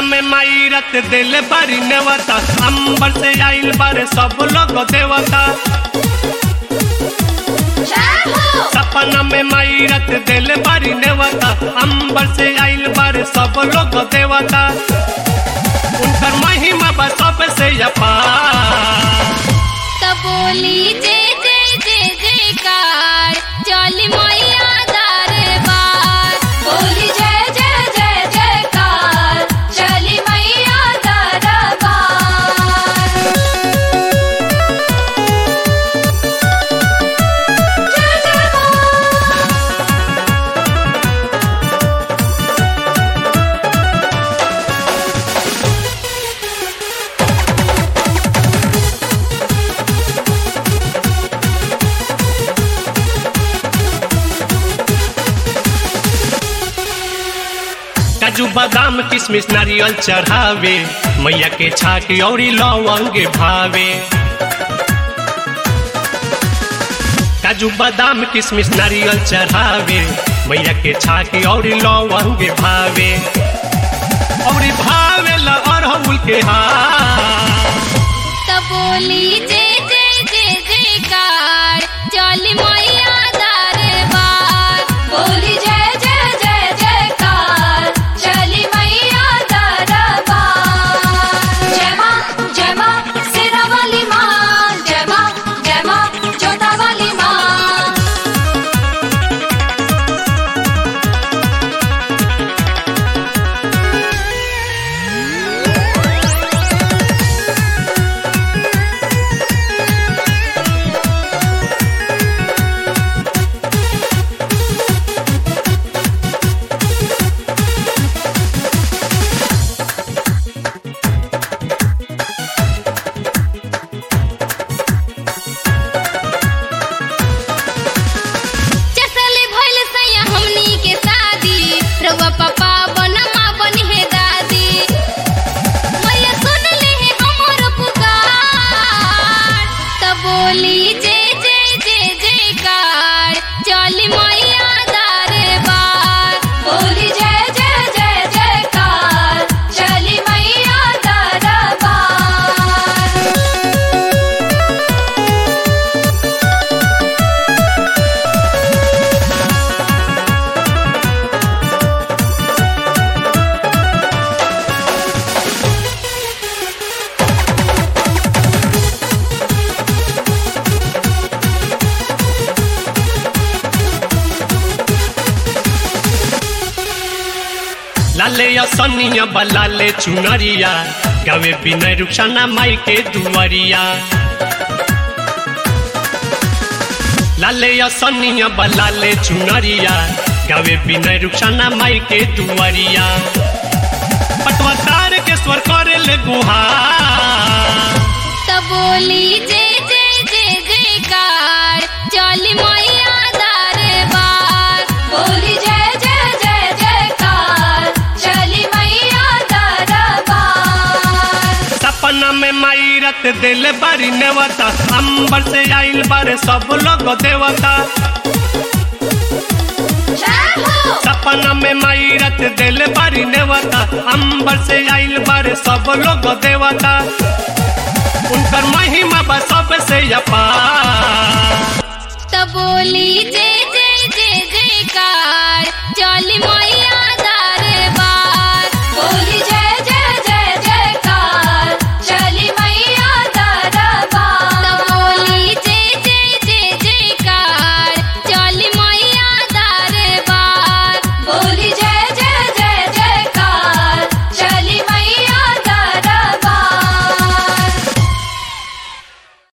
में माई रत दिल बारी नेवता अंबर से आइल बारे सब लोग देवता सपना में माई रत दिल बारी नेवता अंबर से आइल बारे सब लोग देवता उनकर महिमा बा सबसे अपार तब बोली जय जय जय जयकार चली मैया दरबार बोली जय जय जय जयकार चली मैया दरबार जय जय मां काजू बादाम किशमिश नारियल चढ़ावे मैया के छाक औरी लवंग भावे काजू बादाम किशमिश नारियल चढ़ावे मैया के छाक औरी लवंग भावे औरी भावे ला अरहुल के हार तब बोली जय जय जय जयकार चली मैया दरबार बोली जय जय जय जयकार चली मैया दरबार जय मां जय मां सिरा वाली मां जय मां जय मां जोता वाली मां चसले भइल सैया हमनी के शादी रउआ पापा बनमा बनी है दादी मैया सुन ले है हमर पुकार तब बोली जय जय जय जयकार चली मैया दरबार बोली जय जय जय जयकार चली मैया दरबार लाले असनिया बलाले चुनरिया गावे बिना रुखसाना माई के दुआरिया लाले असनिया बलाले चुनरिया गावे बिना रुखसाना माई के दुआरिया पटवा तार के स्वर करे ले गुहार तब बोली जय जय जय जयकार चली मैया दरबार बोली जय जय जय जयकार चली मैया दरबार सपना में माई रत दिल बारी नेवता अंबर से आइल बारे सब लोग देवता जय हो सपना में माई रत दिल बारी नेवता अंबर से आइल बारे सब लोग देवता उनकर महिमा बा सबसे अपार